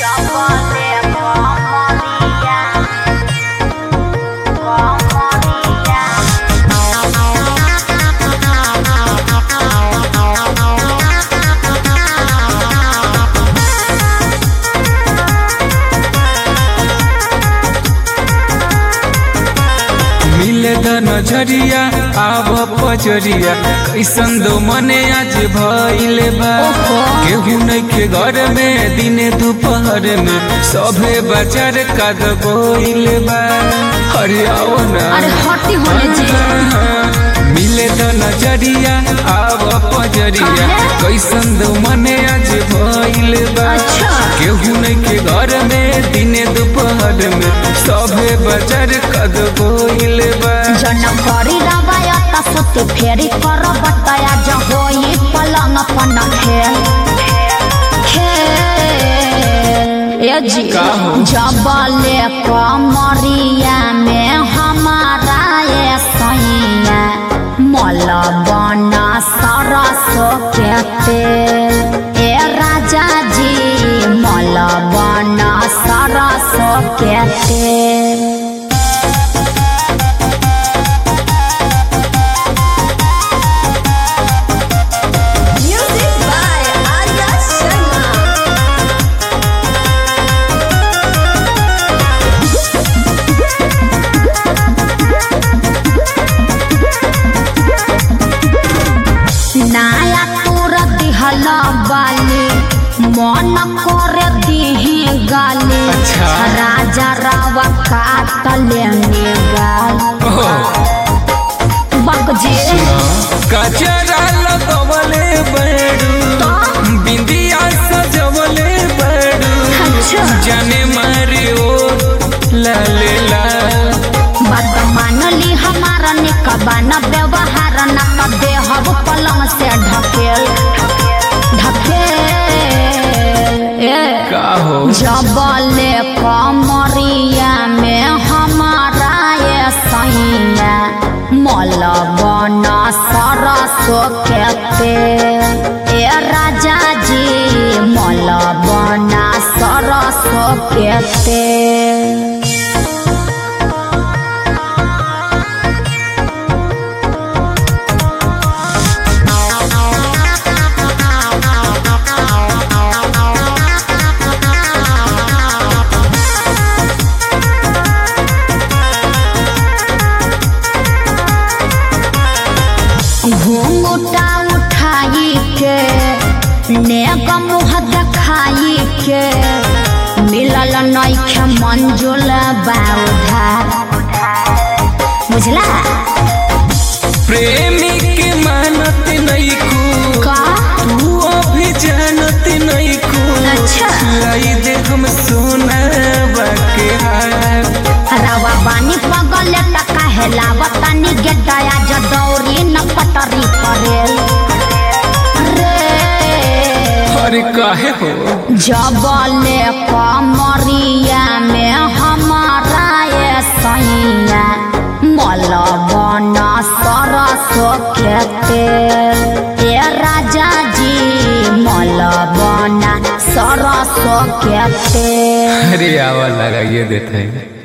Chapale Comoría Comoría मिले द नजरिया आव पजरिया कैसन दो मने आज भइले बा केहू नइखे घर में दिने दोपहर में सभे बाजार काद गोइले बा अरे आओ ना अरे हटी होने जी मिले द नजरिया आव पजरिया कैसन दो मने आज भइले बा अच्छा। केहू नइखे घर में दिने दोपहर में सभे बाजार काद गोइले बा जन करी रवायत सुती फेरी कर बताया जब होई पलंग पन खेल खेल ए जी का हो? जबले कमरिया में हमारा ये सैया मल बना सरसो के तेल ए राजा जी मल बना सरसो के तेल Music by Arya Sharma. नाया तोर दिहल बाली मन करे दिही गाली अच्छा। राजा रावा काट लेने गाल बक जी कचरा लगवले बड़ू बिंदिया सजवले बड़ू अच्छा जाने मारे ओ लाले लाल बात मानली हमारा निकबान व्यवहार न कर दे हब पलंग से ढकेल ढकेल ए का हो जबले कमरिया में हमारा ये सैया मल बन सरसो के तेल ए राजा जी मल बन सरसो के तेल घूंघटा उठाई के नेक मुँह देखाई के मिलल नइखे मंजुल बाउधा बुझला प्रेमी के मानत नहीं को का तू अभी जानत नहीं को अच्छा। लाई दे हम सोना बाके हार रवा बानी पगल टका हेलावतानी गेटाया जदौरी न पटरी परेल रे अरे काहे हो जबले कमरिया में हमारा ये सैया मल बन सरसो के तेल ए राजा जी मल बन सरसो के तेल अरे आवा लगाइए देते हैं